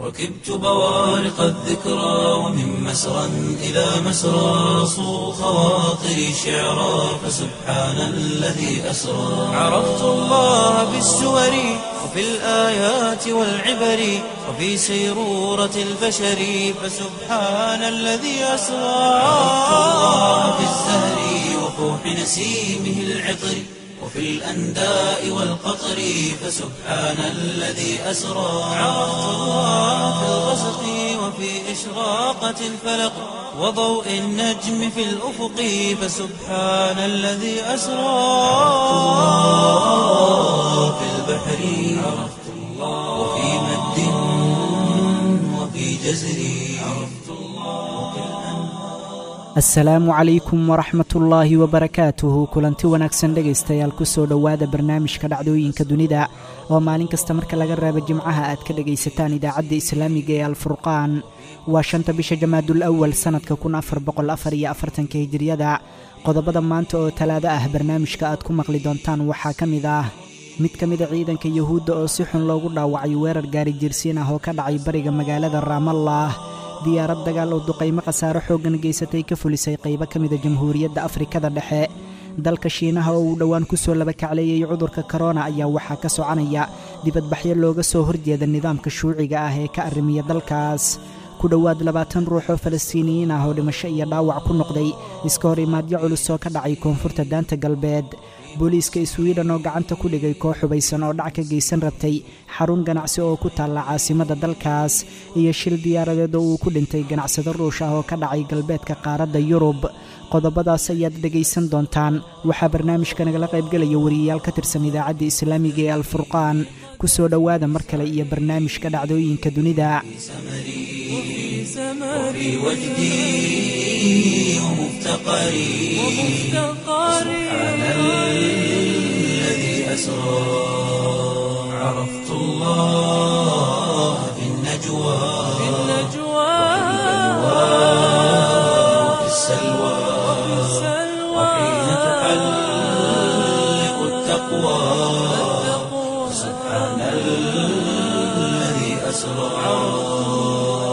ركبت بوارق الذكرى ومن مسرى إلى مسرى صو خواطري شعرا فسبحان الذي أسرى عرفت الله بالسور وفي الآيات والعبر وفي سيرورة البشر فسبحان الذي أسرى عرفت الله بالزهر وفوح نسيمه العطر وفي الأنداء والقطر فسبحان الذي أسرى عرفت الله في الغسق وفي إشراقة الفلق وضوء النجم في الأفق فسبحان الذي أسرى في البحر عرفت الله وفي مد وفي جزر عرفت الله asalaamu calaykum waraxmatullaahi wabarakaatuhu kulanti wanaagsan dhegaystayaal kusoo dhowaada barnaamijka dhacdooyinka dunida oo maalin kasta marka laga reebo jimcaha aad ka dhegaysataan idaacadda islaamiga ee alfurqaan waa shanta bisha jamaadul awal sannadka kun afar boqol afar iyo afartanka hijiriyada qodobada maanta oo talaado ah barnaamijka aad ku maqli doontaan waxaa ka mid ah mid ka mida ciidanka yuhuudda oo si xun loogu dhaawacay weerar gaari jirsiin ah oo ka dhacay bariga magaalada raamallah diyaarad dagaal oo duqaymo khasaaro xooggan geysatay ka fulisay qaybo ka mida jamhuuriyadda afrikada dhexe dalka shiinaha oo uu dhowaan ku soo labakacleeyey cudurka korona ayaa waxaa ka soconaya dibadbaxyo looga soo horjeeda nidaamka shuuciga ah ee ka arrimiya dalkaas ku dhowaad labaatan ruux oo falastiiniyiin ah oo dhimasho iyo dhaawac ku noqday iska hor imaadyo culus oo ka dhacay koonfurta daanta galbeed booliiska swiden oo gacanta ku dhigay koox hubaysan oo dhac ka geysan rabtay xarun ganacsi oo ku taalla caasimadda dalkaas iyo shil diyaaradeed oo uu ku dhintay ganacsado ruush ah oo ka dhacay galbeedka qaaradda yurub qodobadaas ayaad dhegaysan doontaan waxaa barnaamijka nagala qaybgelaya wariyayaal ka tirsan idaacadda islaamiga ee alfurqaan ku soo dhowaada mar kale iyo barnaamijka dhacdooyinka dunida وفي وجدي ومفتقري سبحان الذي أسرى عرفت الله في النجوى وفي السلوى وحين تحلق التقوى سبحان الذي أسرى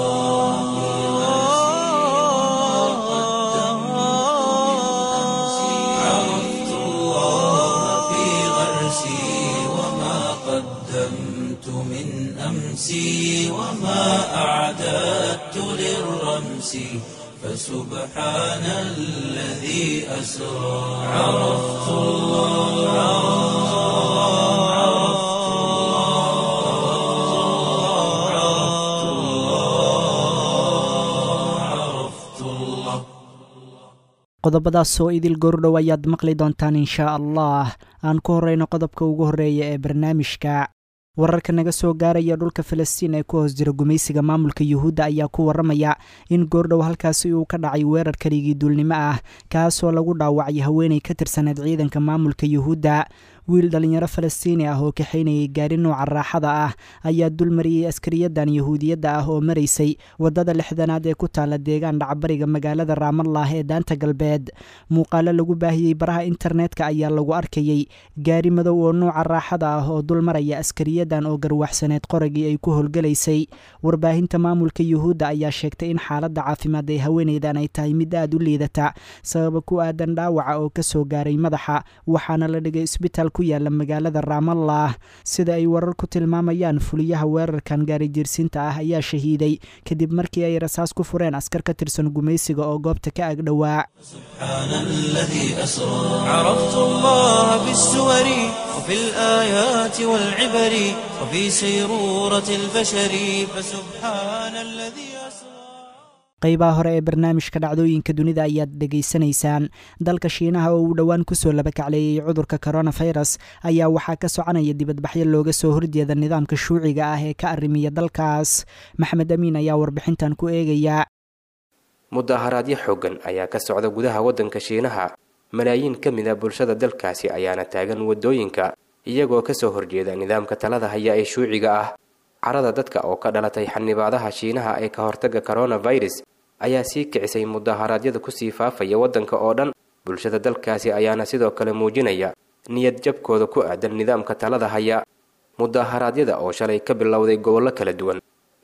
عرفت الله في غرسي وما قدمت من أمسي وما أعددت للرمس فسبحان الذي أسرى عرفت الله عرفت الله عرفت الله qodobadaas oo idil goordhow ayaad maqli doontaan inshaa allah aan ku horreyno qodobka ugu horreeya ee barnaamijka wararka naga soo gaaraya dhulka falastiin ee ku hoos jira gumaysiga maamulka yuhuudda ayaa ku warramaya in goordhow halkaasi uu ka dhacay weerar kaligii duulnimo ah kaasoo lagu dhaawacay haweenay ka tirsaneed ciidanka maamulka yuhuudda wiil dhallinyaro falastiini ah oo kaxaynayay gaari nooca raaxada ah ayaa dulmariyey askariyadan yahuudiyadda ah oo maraysay waddada lixdanaad ee ku taalla deegaan dhacbariga magaalada raamallah ee daanta galbeed muuqaalo lagu baahiyey baraha internetka ayaa lagu arkayey gaari madow oo nooca raaxada ah oo dulmaraya askariyadan oo garwaxsaneed qoragii ay ku howlgalaysay warbaahinta maamulka yuhuudda ayaa sheegtay in xaaladda caafimaad ee haweenaydan ay tahay mid aad u liidata sababa ku aadan dhaawaca oo ka soo gaaray madaxa waxaana la dhigay isbitaal ku yaala magaalada raamallah sida ay warar ku tilmaamayaan fuliyaha weerarkan gaari jirsinta ah ayaa shahiiday kadib markii ay rasaas ku fureen askar ka tirsan gumaysiga oo goobta ka agdhowaa سبحان الذي أسرى عرفت الله بالسور وفي الآيات والعبر وفي سيرورة البشر فسبحان الذي أسرى qaybaha hore ee barnaamijka dhacdooyinka dunida ayaad dhegaysanaysaan dalka shiinaha oo uu dhowaan kusoo labakacleeyey cudurka koronafirus ayaa waxaa ka soconaya dibadbaxyo looga soo horjeeda nidaamka shuuciga ah ee ka arrimiya dalkaas maxmed amiin ayaa warbixintan ku eegaya mudaharaadyo xooggan ayaa ka socda gudaha waddanka shiinaha malaayiin ka mid a bulshada dalkaasi ayaana taagan waddooyinka iyagoo kasoo horjeeda nidaamka talada haya ee shuuciga ah carada dadka oo ka dhalatay xanibaadaha shiinaha ee ka hortagga coronavirus ayaa sii kicisay mudaharaadyada kusii faafaya waddanka oo dhan bulshada dalkaasi ayaana sidoo kale muujinaya niyad jabkooda ku aadan nidaamka talada haya mudaharaadyada oo shalay ka bilowday gobollo kala duwan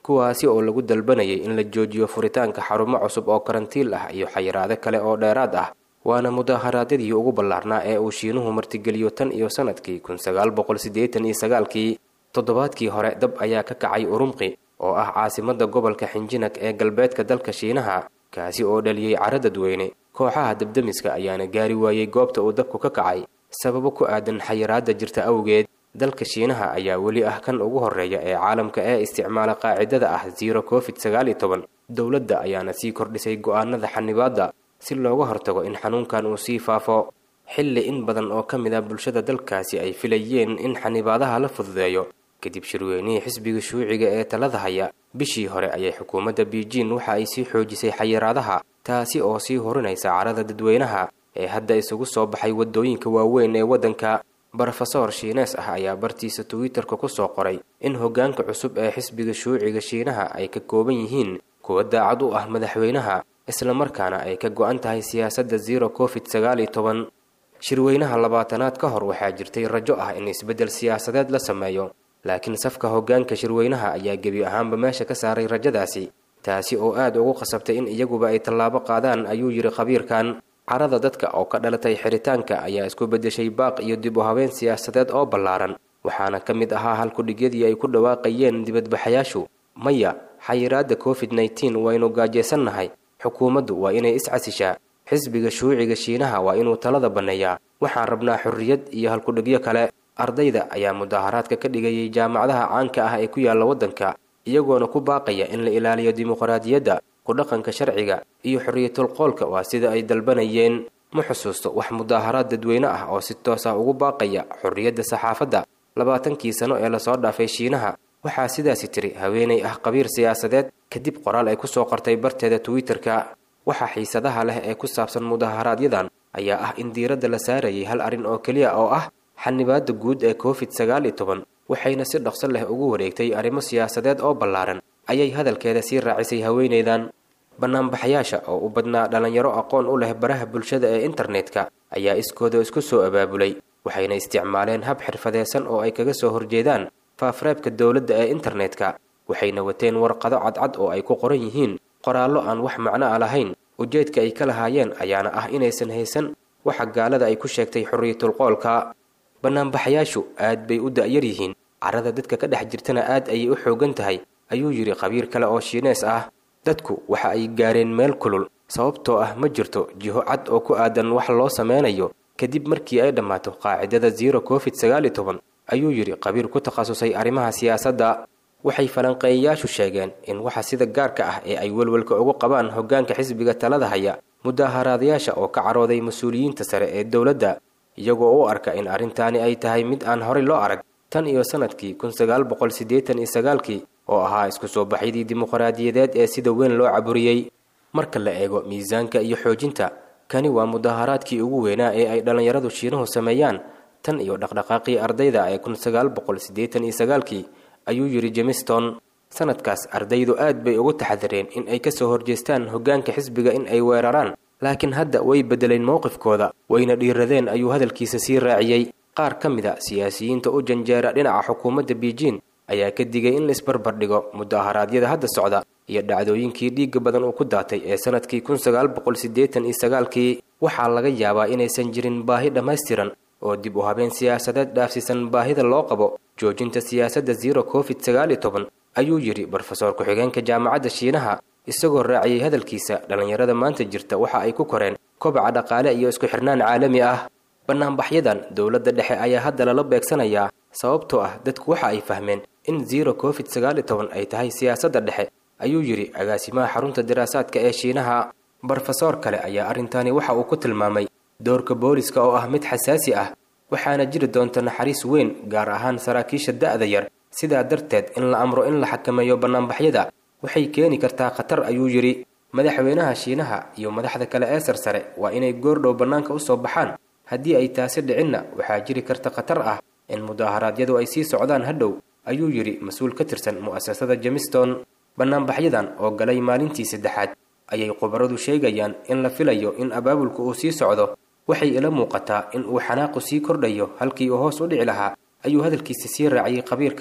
kuwaasi oo lagu dalbanayay in la joojiyo furitaanka xarumo cusub oo karantiil ah iyo xayiraado kale oo dheeraad ah waana mudaaharaadyadii ugu ballaarnaa ee uu shiinuhu martigeliyo tan iyo sanadkii kun sagaal boqol siddeetan iyo sagaalkii toddobaadkii hore dab ayaa ka kacay urumqi oo ah caasimadda gobolka xinjinag ee galbeedka dalka shiinaha kaasi oo dhaliyey cara dadweyne kooxaha dabdemiska ayaana gaari waayey goobta uu dabku ka kacay sababo ku aadan xayiraadda jirta awgeed dalka shiinaha ayaa weli ah kan ugu horreeya ee caalamka ee isticmaala qaacidada ah zero covid sagaal iyo toban dowladda ayaana sii kordhisay go'aanada xanibaadda si looga hortago in xanuunkan uu sii faafo xilli in badan oo ka mid ah bulshada dalkaasi ay filayeen in xanibaadaha la fududeeyo kadib shirweynihii xisbiga shuuciga ee talada haya bishii hore ayay xukuumadda beijing waxa ay sii xoojisay xayiraadaha taasi oo sii horinaysa carada dadweynaha ee hadda isugu soo baxay waddooyinka waaweyn ee waddanka brofesor shiines ah ayaa bartiisa twitterka ku soo qoray in hoggaanka cusub ee xisbiga shuuciga shiinaha ay ka kooban yihiin kuwa daacad u ah madaxweynaha islamarkaana ay ka go-an tahay siyaasadda zero covid sagaal iyo toban shirweynaha labaatanaad ka hor waxaa jirtay rajo ah in isbeddel siyaasadeed la sameeyo laakiin safka hoggaanka shirweynaha ayaa gebi ahaanba meesha ka saaray rajadaasi taasi oo aad ugu qasabtay in iyaguba ay tallaabo qaadaan ayuu yidhi khabiirkan carada dadka oo ka dhalatay xiritaanka ayaa isku beddeshay baaq iyo dib u habeen siyaasadeed oo ballaaran waxaana ka mid ahaa halkudhigyadii ay ku dhawaaqayeen dibadbaxayaashu maya xayiraadda covid nneteen waynu gaajaysannahay xukuumaddu waa inay iscasishaa xisbiga shuuciga shiinaha waa inuu talada banneeyaa waxaan rabnaa xorriyad iyo halkudhigyo kale ardayda ayaa mudaaharaadka ka dhigayay jaamacadaha caanka ah ee ku yaalla waddanka iyagoona ku baaqaya in la ilaaliyo dimuqraadiyadda ku dhaqanka sharciga iyo xorriyatulqoolka waa sida ay dalbanayeen ma xusuusto wax mudaaharaad dadweyne ah oo si toos ah ugu baaqaya xorriyadda saxaafadda labaatankii sano ee lasoo dhaafay shiinaha waxaa sidaasi tiri haweenay ah qabiir siyaasadeed kadib qoraal ay ku soo qortay barteeda twitter-ka waxaa xiisadaha leh ee ku saabsan mudaaharaadyadan ayaa ah in diiradda la saarayay hal arrin oo keliya oo ah xanibaadda guud ee covid sagaal iyo toban waxayna si dhaqso leh ugu wareegtay arrimo siyaasadeed oo ballaaran ayay hadalkeeda sii raacisay haweenaydan bannaanbaxayaasha oo u badnaa dhallinyaro aqoon u leh baraha bulshada ee internetka ayaa iskooda isku soo abaabulay waxayna isticmaaleen hab xirfadeedsan oo ay kaga soo horjeedaan faafreebka dowladda ee internetka waxayna wateen warqado cadcad oo ay ku qoran yihiin qoraallo aan wax macno a lahayn ujeedka ay ka lahaayeen ayaana ah inaysan haysan waxa gaalada ay ku sheegtay xorriyatulqoolka bannaanbaxayaashu aad bay u da'yar yihiin carada dadka ka dhex jirtana aad ayay u xoogan tahay ayuu yidhi khabiir kale oo shiinees ah dadku waxa ay gaareen meel kulul sababtoo ah ma jirto jiho cad oo ku aadan wax loo sameynayo kadib markii ay dhammaato qaacidada zero covid sagaal iyo toban ayuu yidhi khabiir ku takhasusay arrimaha siyaasadda waxay falanqeeyayaashu sheegeen in waxa sida gaarka ah ee ay welwelka ugu qabaan hoggaanka xisbiga talada haya mudaaharaadayaasha oo ka carooday mas-uuliyiinta sare ee dowladda iyagoo u arka in arrintaani ay tahay mid aan horey loo arag tan iyo sannadkii kun sagaal boqol siddeetan iyo sagaalkii oo ahaa isku soo baxyadii dimuqraadiyadeed ee sida weyn loo caburiyey marka la eego miisaanka iyo xoojinta kani waa mudaaharaadkii ugu weynaa ee ay dhallinyaradu shiinuhu sameeyaan tan iyo dhaqdhaqaaqii ardayda ee kun sagaal boqol siddeetan iyo sagaalkii ayuu yidhi jemiston sanadkaas ardaydu aad bay ugu taxadireen in ay ka soo horjeestaan hoggaanka xisbiga in ay weeraraan laakiin hadda way beddeleen mowqifkooda wayna dhiiradeen ayuu hadalkiisa sii raaciyey qaar ka mid a siyaasiyiinta u janjeera dhinaca xukuumadda beijing ayaa ka digay in la isbarbardhigo mudaharaadyada hadda socda iyo dhacdooyinkii dhiigga badan uu ku daatay ee sanadkii kun sagaal boqol siddeetan iyo sagaalkii waxaa laga yaabaa inaysan jirin baahi dhammaystiran oo dib u habeen siyaasadeed dhaafsiisan baahida loo qabo joojinta siyaasadda zero covid sagaal iyo toban ayuu yidhi brofesor ku-xigeenka jaamacadda shiinaha isagoo raaciyey hadalkiisa dhallinyarada maanta jirta waxa ay ku koreen kobaca dhaqaale iyo isku xirnaan caalami ah bannaanbaxyadan dowladda dhexe ayaa hadda lala beegsanayaa sababtoo ah dadku waxa ay fahmeen in zero covid sagaal iyo toban ay tahay siyaasadda dhexe ayuu yidhi agaasimaha xarunta diraasaadka ee shiinaha brofesor kale ayaa arrintaani waxa uu ku tilmaamay doorka booliska oo ah mid xasaasi ah waxaana jiri doonta naxariis weyn gaar ahaan saraakiisha da'da yar sidaa darteed in la amro in la xakameeyo bannaanbaxyada waxay keeni kartaa khatar ayuu yidhi madaxweynaha shiinaha iyo madaxda kale ee sarsare waa inay goordhow bannaanka u soo baxaan haddii ay taasi dhicinna waxaa jiri karta khatar ah in mudaaharaadyadu ay sii socdaan hadhow ayuu yidhi mas-uul ka tirsan mu'asasada jemiston bannaanbaxyadan oo galay maalintii saddexaad ayay khubaradu sheegayaan in la filayo in abaabulku uu sii socdo waxay ila muuqataa in uu xanaaqu sii kordhayo halkii uu hoos u dhici lahaa ayuu hadalkiisa sii raaciyey khabiirkan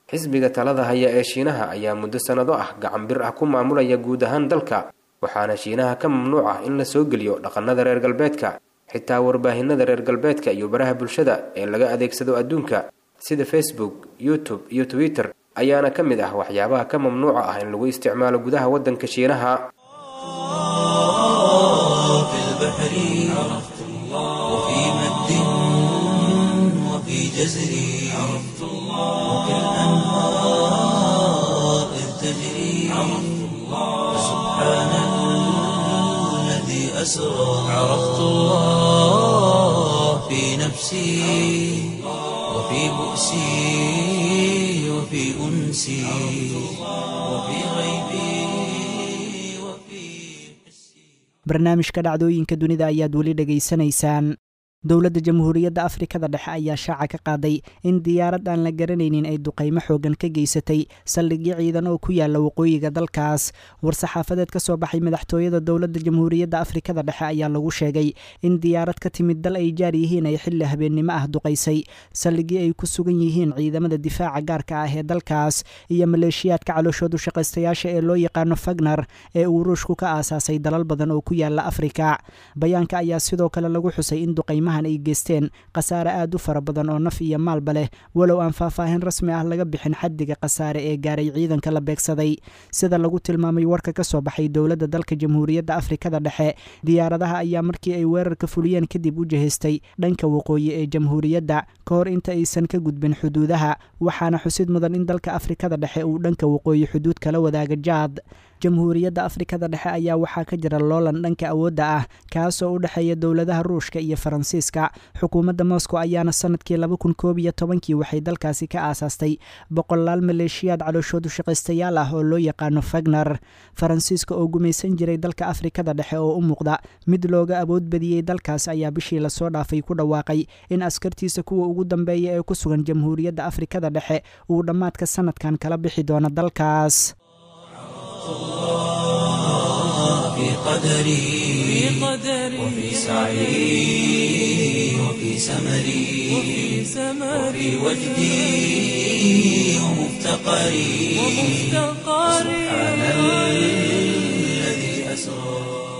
xisbiga talada haya ee shiinaha ayaa muddo sannado ah gacan bir ah ku maamulaya guud ahaan dalka waxaana shiinaha ka mamnuuc ah in la soo geliyo dhaqannada reer galbeedka xitaa warbaahinada reer galbeedka iyo baraha bulshada ee laga adeegsado adduunka sida facebook youtube iyo twitter ayaana ka mid ah waxyaabaha ka mamnuuca ah in lagu isticmaalo gudaha waddanka shiinaha في البحر عرفت الله وفي مد وفي جزر عرفت الله وفي الأنهار إذ تجري عرفت الله فسبحان الذي أسرى عرفت الله في نفسي وفي بؤسي وفي أنسي وفي غيبي وفي barnaamijka dhacdooyinka dunida ayaad weli dhegaysanaysaan dowladda jamhuuriyadda afrikada dhexe ayaa shaaca ka qaaday in diyaarad aan la garanaynin ay duqaymo xoogan ka geysatay saldhigyo ciidan oo ku yaala waqooyiga dalkaas war-saxaafadeed ka soo baxay madaxtooyada dowladda jamhuuriyadda afrikada dhexe ayaa lagu sheegay in diyaarad ka timid dal ay jaar yihiin ay xilli habeennimo ah duqaysay saldhigyo ay ku sugan yihiin ciidamada difaaca gaarka ah ee dalkaas iyo maleeshiyaadka calooshoodu shaqaystayaasha ee loo yaqaano fagner ee uu ruushku ka aasaasay dalal badan oo ku yaala afrika bayaanka ayaa sidoo kale lagu xusay in duqaymaha ay geysteen khasaare aad u fara badan oo naf iyo maalba leh walow aan faahfaahin rasmi ah laga bixin xaddiga khasaare ee gaaray ciidanka la beegsaday sida lagu tilmaamay warka ka soo baxay dowladda dalka jamhuuriyadda afrikada dhexe diyaaradaha ayaa markii ay weerarka fuliyeen kadib u jihaystay dhanka waqooyi ee jamhuuriyadda ka hor inta aysan ka gudbin xuduudaha waxaana xusid mudan in dalka afrikada dhexe uu dhanka waqooyi xuduud kala wadaaga jaad jamhuuriyadda afrikada dhexe ayaa waxaa ka jira loolan dhanka awoodda ah kaasoo u dhexeeya dowladaha ruushka iyo faransiiska xukuumadda moscow ayaana sanadkii laba kun koob iyo tobankii waxay dalkaasi ka aasaastay boqolaal maleeshiyaad calooshoodu shaqaystayaal ah oo loo yaqaano fagner faransiiska oo gumaysan jiray dalka afrikada dhexe oo u muuqda mid looga awood badiyey dalkaas ayaa bishii lasoo dhaafay ku dhawaaqay in askartiisa kuwa ugu dambeeya ee ku sugan jamhuuriyadda afrikada dhexe uu dhammaadka sanadkan kala bixi doono dalkaas في قدري وفي سعي وفي سمري وفي وجدي ومفتقري سبحان الذي أسرى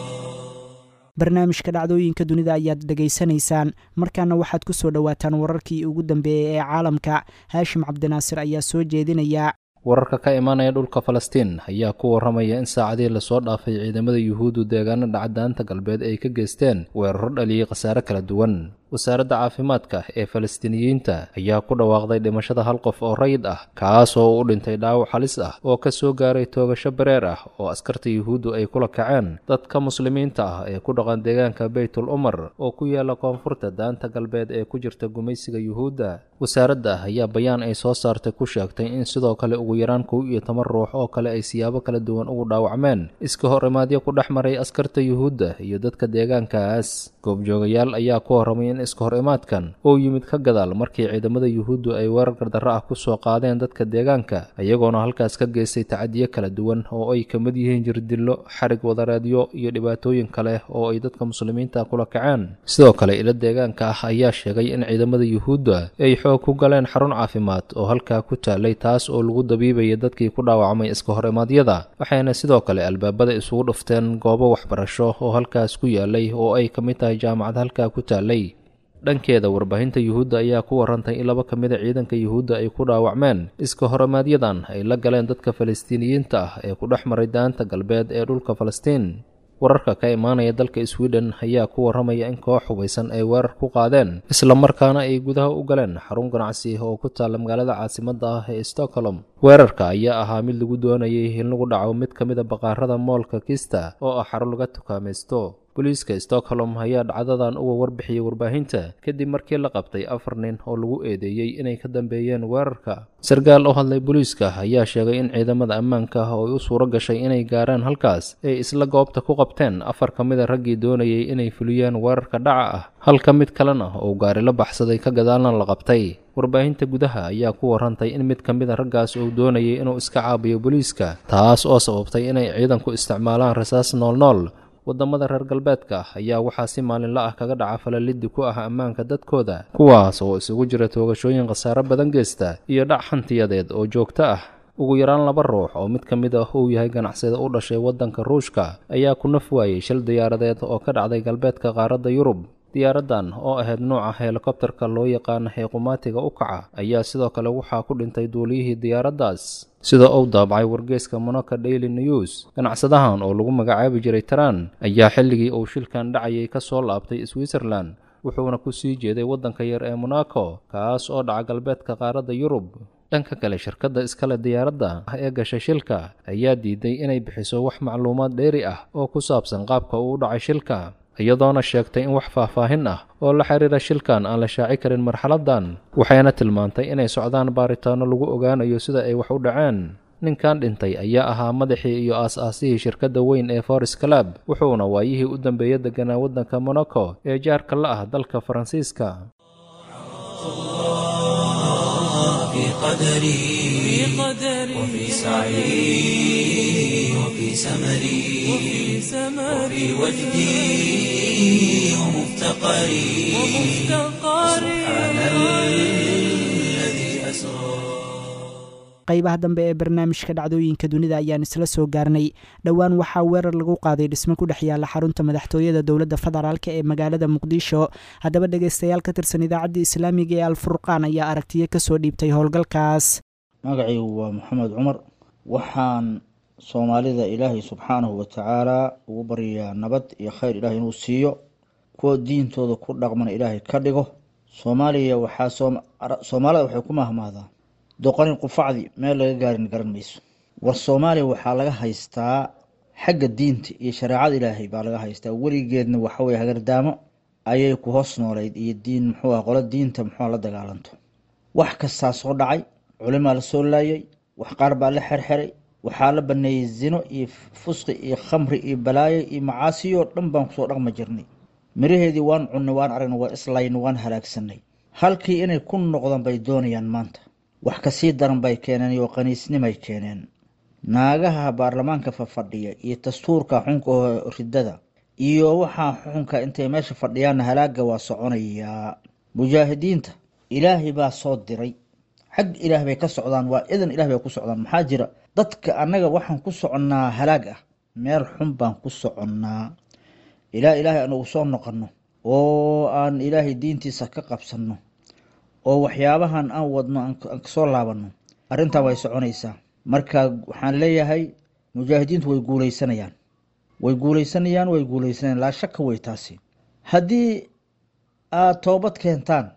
barnaamijka dhacdooyinka dunida ayaad dhegaysanaysaan markaana waxaad ku soo dhowaataan wararkii ugu dambeeyey ee caalamka haashim cabdinaasir ayaa soo jeedinaya wararka ka imaanaya dhulka falastiin ayaa ku warramaya in saacadii lasoo dhaafay ciidamada yuhuuddu deegaano dhacdaanta galbeed ay ka geysteen weeraro dhaliyey khasaare kala duwan wasaaradda caafimaadka ee falastiiniyiinta ayaa ku dhawaaqday dhimashada hal qof oo rayid ah kaas oo u dhintay dhaawac halis ah oo ka soo gaaray toogasho bareer ah oo askarta yuhuuddu ay kula kaceen dadka muslimiinta ah ee ku dhaqan deegaanka beytul umar oo ku yaala koonfurta daanta galbeed ee ku jirta gumaysiga yuhuudda wasaaradda ayaa bayaan ay soo saartay ku sheegtay in sidoo kale ugu yaraan kow iyo toban ruux oo kale ay siyaabo kala duwan ugu dhaawacmeen iska hor imaadyo ku dhex maray askarta yuhuudda iyo dadka deegaankaas goobjoogayaal ayaa ku horramay in iska hor imaadkan oo yimid ka gadaal markii ciidamada yuhuuddu ay weerar gardarro ah ku soo qaadeen dadka deegaanka iyagoona halkaas ka geystay tacadiyo kala duwan oo ay ka mid yihiin jirdillo xarig wadareedyo iyo dhibaatooyin kale oo ay dadka muslimiinta kula kaceen sidoo kale ilo deegaanka ah ayaa sheegay in ciidamada yuhuudda ay xoog ku galeen xarun caafimaad oo halkaa ku taalay taas oo lagu dabiibaya dadkii ku dhaawacmay iska hor imaadyada waxayna sidoo kale albaabada isugu dhufteen goobo waxbarasho oo halkaas ku yaalay oo ay ka mid tahay jaamacad halkaa ku taalay dhankeeda warbaahinta yuhuudda ayaa ku warrantay in laba ka mida ciidanka yuhuudda ay ku dhaawacmeen iska horimaaadyadan ay la galeen dadka falastiiniyiinta ah ee ku dhex maray daanta galbeed ee dhulka falastiin wararka ka imaanaya dalka sweden ayaa ku warramaya in koox hubaysan ay weerar ku qaadeen islamarkaana ay gudaha u galeen xarun ganacsi oo ku taalla magaalada caasimadda ah ee stockholm weerarka ayaa ahaa mid lagu doonayay in lagu dhaco mid ka mida baqaarada moolka kista oo ah xarun laga tukaamaysto booliiska stockholm ayaa dhacdadan uga warbixiyey warbaahinta kadib markii la qabtay afar nin oo lagu eedeeyey inay ka dambeeyeen weerarka sarkaal oo hadlay booliiska ayaa sheegay in ciidamada ammaanka ah oo u suuro gashay inay gaaraan halkaas ay isla goobta ku qabteen afar ka mida raggii doonayay inay fuliyaan weerarka dhaca ah halka mid kalena oo gaari la baxsaday ka gadaalna la qabtay warbaahinta gudaha ayaa ku warrantay in mid ka mida raggaas uu doonayay inuu iska caabiyo booliiska taas oo sababtay inay ciidanku isticmaalaan rasaas noolnool waddamada reer galbeedka ayaa waxaa si maalinla ah kaga dhaca falaliddi ku ah ammaanka dadkooda kuwaas oo isugu jira toogashooyin khasaare badan geysta iyo dhac hantiyadeed oo joogto ah ugu yaraan laba ruux oo mid ka mid ah uu yahay ganacsada u dhashay waddanka ruushka ayaa ku naf waayey shil diyaaradeed oo ka dhacday galbeedka qaaradda yurub diyaaraddan oo ahayd nooca helikobtarka loo yaqaana heequmaatiga u kaca ayaa sidoo kale waxaa ku dhintay duuliyihii diyaaraddaas sida uu daabacay wargeyska monoka daily news ganacsadahan oo lagu magacaabi jiray taran ayaa xilligii uu shilkan dhacayay ka soo laabtay switzerland wuxuuna ku sii jeeday waddanka yar ee monaco kaas oo dhaca galbeedka qaaradda yurub dhanka kale shirkadda iskale diyaaradda ee gashay shilka ayaa diiday inay bixiso wax macluumaad dheeri ah oo ku saabsan qaabka uu u dhacay shilka iyadoona sheegtay in wax faahfaahin ah oo la xiriira shilkan aan la shaaci karin marxaladdan waxayna tilmaantay inay socdaan baaritaano lagu ogaanayo sida ay wax u dhaceen ninkan dhintay ayaa ahaa madaxii iyo aas-aasihii shirkadda weyn ee foris calab wuxuuna waayihii u dambeeya deganaa waddanka monaco ee jaarka la ah dalka faransiiska في قدري وفي سعي وفي سمري وفي وجدي ومفتقري سبحان الذي أسرى qaybaha dambe ee barnaamijka dhacdooyinka dunida ayaan isla soo gaarnay dhowaan waxaa weerar lagu qaaday dhisme ku dhex yaala xarunta madaxtooyada dowladda federaalk ee magaalada muqdisho haddaba dhegeystayaal ka tirsan idaacadda islaamiga ee alfurqaan ayaa aragtiyo kasoo dhiibtay howlgalkaas magacaygu waa maxamed cumar waxaan soomaalida ilaahay subxaanahu watacaalaa ugu baryayaa nabad iyo khayr ilaahay inuu siiyo kuwa diintooda ku dhaqmana ilaahay ka dhigo soomaaliya waxaa soomaalida waxay ku mahmahdaa doqonin qufacdi meel laga gaarin garan mayso war soomaaliya waxaa laga haystaa xagga diinta iyo shareecada ilaahay baa laga haystaa weligeedna waxaweye hagardaamo ayay ku hoos noolayd iyo diin muxuu ah qolo diinta muxua la dagaalanto wax kastaa soo dhacay culimaa la soo laayay wax qaar baa la xerxeray waxaa la baneeyey zino iyo fusqi iyo khamri iyo balaayo iyo macaasiyo dhan baan kusoo dhaqma jirnay miraheedii waan cunnay waan aragnay waa islaynay waan halaagsanay halkii inay ku noqdaan bay doonayaan maanta wax kasii daran bay keeneen iyo qaniisnimay keeneen naagaha baarlamaanka fafadhiya iyo dastuurka xunka oo ridada iyo waxaa xunka intay meesha fadhiyaanna halaaga waa soconayaa mujaahidiinta ilaahay baa soo diray xag ilaah bay ka socdaan waa idan ilah bay ku socdaan maxaa jira dadka annaga waxaan ku soconnaa halaag ah meel xun baan ku soconnaa ilaa ilaahay aan ugu soo noqonno oo aan ilaahay diintiisa ka qabsanno oo waxyaabahan aan wadno aan kasoo laabanno arrintan way soconaysaa marka waxaan leeyahay mujaahidiintu way guuleysanayaan way guuleysanayaan way guuleysanayaan laa shaka wey taasi haddii aad toobad keentaan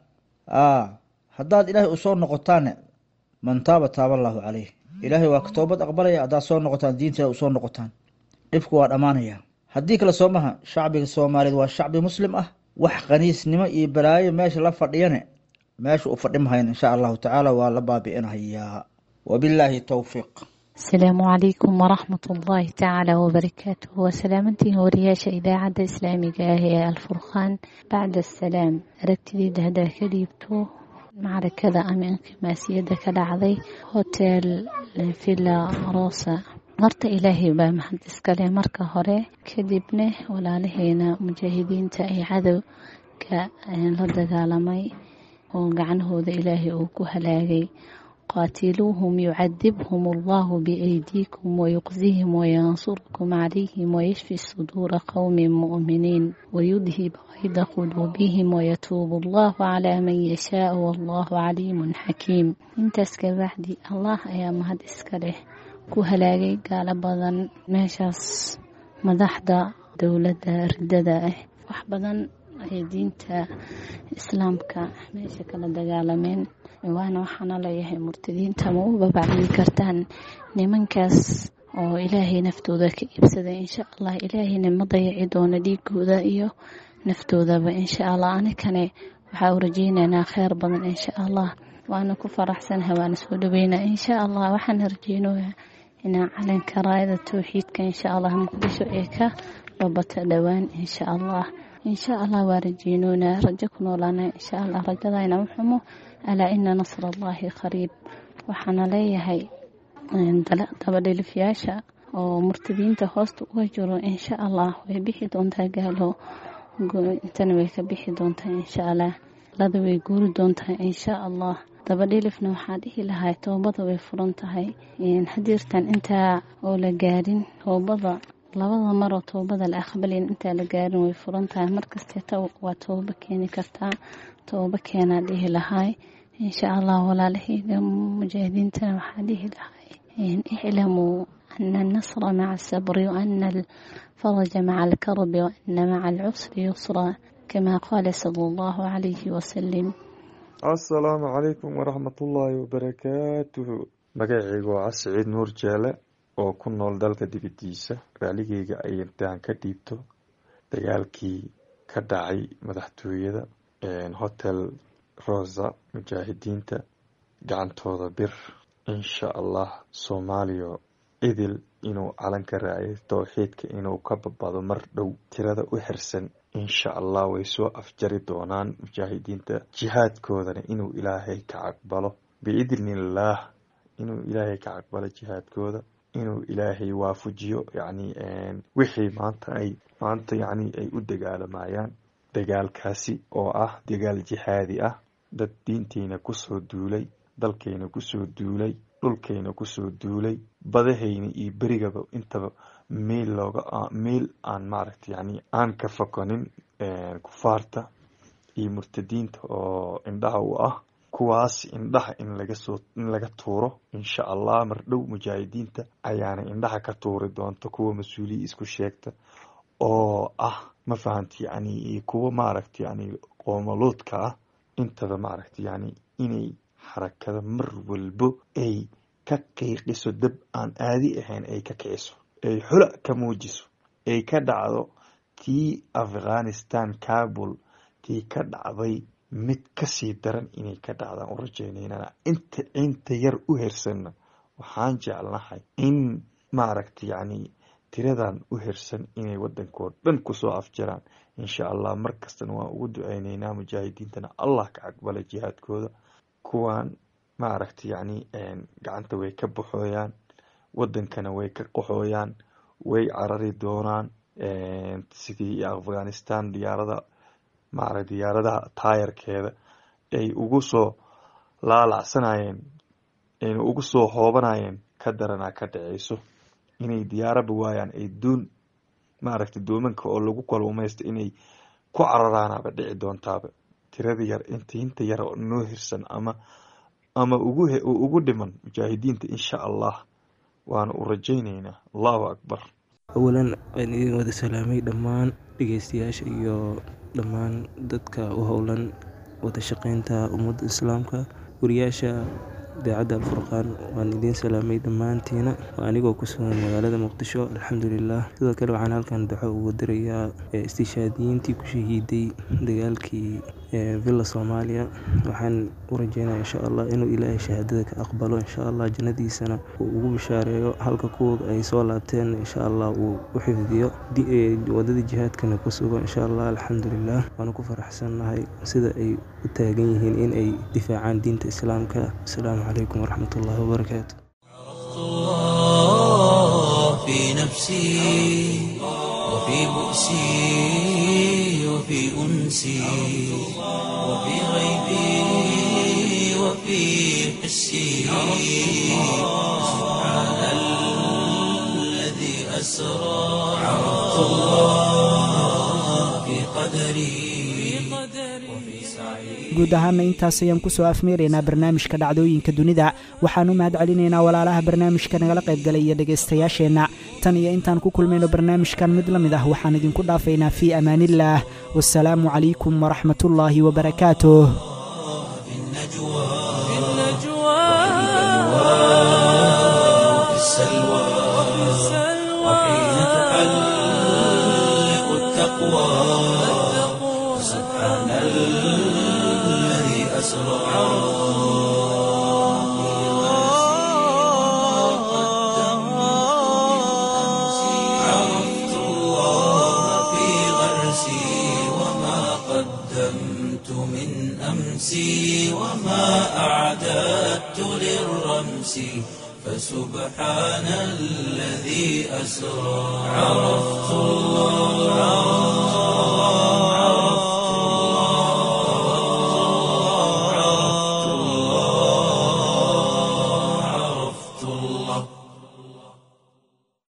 haddaad ilaahay usoo noqotaanne man taaba taaba allaahu caleyh ilaahay waa ka toobad aqbalaya haddaad soo noqotaan diinta usoo noqotaan dhibku waa dhammaanaya haddii kale soo maha shacbiga soomaaliyeed waa shacbi muslim ah wax qaniisnimo iyo balaayo meesha la fadhiyane meesha u fadhi mahayn insha allahu tacaala waa la baabi'inahayaa wabilaahi towfiiq asalaamu calaykum waraxmat ullaahi tacaala wabarakaatuh waa salaamantiin wariyaasha idaacadda islaamiga ah ee alfurqaan bacda asalaam aragtideyda haddaa ka dhiibto macrakada ama inqimaasiyadda ka dhacday hotel villa rosa horta ilaahay baa mahad iskale marka hore kadibna walaalaheena mujaahidiinta ay cadowga la dagaalamay oo gacanahooda ilaahay uu ku halaagay qaatiluuhum yucadibhum allahu biaydiikum wayuqsihim wayansurkum calayhim wayashfi suduura qowmi mu'miniin wayudhib qayda quluubihim wayatuubu allahu calaa man yashaau wallahu caliimun xakiim intaas kabacdi allah ayaa mahad iska leh ku halaagay gaalo badan meeshaas madaxda dowladda ridada ah wax badan ay diinta islaamka meesha kala dagaalameen waana waxaana leeyahay murtadiinta ma u babacdigi kartaan nimankaas oo ilaahay naftooda ka iibsaday insha allah ilaahayna ma dayaci doono dhiigooda iyo naftoodaba insha allah anikane waxaa u rajeynaynaa kheyr badan insha allah waana ku faraxsanaha waana soo dhaweynaa insha allah waxaan rajeynoyaa inaan calanka raayada towxiidka insha allah muqdisho ee ka babata dhowaan insha allah insha allah waa rajeynoonaa rajo ku noolaana insha allah rajadayna muxumo alaa ina nasr allahi qariib waxaana leeyahay dabadhilifyaasha oo murtadiinta hoosta uga jiro insha allah way bixi doontaa gaalo intana way ka bixi doontaa insha allah lada way guuri doontaa insha allah dabadhilifna waxaa dhihi lahay toobada way furan tahay hadiirtan intaa oo la gaarin toobada labada maroo toobada la aqbalin intaa la gaarin way furan tahay markasteeta waa toobo keeni kartaa toobo keenaa dhihi lahay insha allah walaalahayga mujaahidiintana waxaa dhihi lahay iclamuu ana alnasra maca asabri waana alfaraja maca alkarbi waana maca alcusri yusra kama qaala sala allahu calayhi wasalim assalaamu calaykum waraxmatullaahi wabarakaatuhu magacaygu waa casiciid nuur jeele oo ku nool dalka dibadiisa raaligeyga ay intaan ka dhiibto dagaalkii ka dhacay madaxtooyada hotel rosa mujaahidiinta gacantooda bir insha allah soomaaliya idil inuu calanka raacay towxiidka inuu ka babado mar dhow tirada u xirsan insha allah way soo afjari doonaan mujaahidiinta jihaadkoodana inuu ilaahay ka caqbalo biidnillaah inuu ilaahay ka caqbalo jihaadkooda inuu ilaahay waafujiyo yacni wixii maanta ay maanta yacni ay u dagaalamayaan dagaalkaasi oo ah dagaal jihaadi ah dad diinteyna kusoo duulay dalkayna kusoo duulay dhulkayna kusoo duulay badahayna iyo berigaba intaba meel looga meel aan maaragta yani aan ka fokonin kufaarta iyo murtadiinta oo indhaha u ah kuwaas indhaha in lagasoo in laga tuuro insha allah mar dhow mujaahidiinta ayaana indhaha ka tuuri doonta kuwa mas-uuliya isku sheegta oo ah ma fahamti yani kuwa maaragta yani qoomaluudka ah intaba maaragta yani inay xarakada mar walbo ay ka qiiqiso dab aan aadi ahayn ay ka kiciso ay xula ka muujiso ay ka dhacdo tii afghanistan kabul tii ka dhacday mid kasii daran inay ka dhacdaan u rajaynayna inta inta yar u hersanna waxaan jeclahay in maaragta yani tiradan u hersan inay wadankoo dhan kusoo afjaraan insha allah mar kastana waan ugu duceyneynaa mujaahidiintana allah ka aqbala jihaadkooda kuwan maaragta yani gacanta way ka baxooyaan wadankana way ka qaxooyaan way carari doonaan sidii afghanistan diyaarada maara diyaaradaha taayarkeeda ay ugu soo laalacsanayeen ayna ugu soo hoobanayeen ka daranaa ka dhaceyso inay diyaaraba waayaan ay doon maaragta doomanka oo lagu kalluumaysta inay ku cararaanaba dhici doontaaba tirada yar inta inta yar oo noo hirsan ama ama ugu ugu dhiman mujaahidiinta insha allah waana u rajayneynaa allahu akbar awalan waan idin wada salaamay dhammaan dhegeystayaasha iyo dhammaan dadka u howlan wada shaqeynta ummadda islaamka wariyaasha idaacadda alfurqaan waan idiin salaamay dhammaantiina anigoo ku sugan magaalada muqdisho alxamdulilah sidoo kale waxaan halkan daxo ugu dirayaa istishaadiyiintii ku shahiiday dagaalkii villa soomaaliya waxaan u rajeynaya insha allah inuu ilaahay shahaadada ka aqbalo insha allah jannadiisana uu ugu bishaareeyo halka kuwa ay soo laabteen insha allah uu u xifdiyo wadadii jihaadkana ku sugo insha allah alxamdulilah waanu ku faraxsannahay sida ay u taagan yihiin in ay difaacaan diinta islaamka asalaamu calaykum waraxmat ullahi wabarakaatu في نفسي وفي بؤسي وفي أنسي وفي غيبي وفي حسي سبحان الذي أسرى عرفت الله في قدري وفي سعي guud ahaana intaas ayaan kusoo afmeeraynaa barnaamijka dhacdooyinka dunida waxaan u mahad celinaynaa walaalaha barnaamijka nagala qaybgalay iyo dhegaystayaasheenna tan iyo intaan ku kulmayno barnaamijkan mid la mid ah waxaan idinku dhaafaynaa fii amaaniillaah wasalaamu calaykum waraxmatullaahi wabarakaatuh وفي السلوى وحين تحلق التقوى سبحان الذي أسرى عرفت الله في غرسي وما قدمت من أمسي وما أعددت للرمس فسبحان الذي أسرى عرفت الله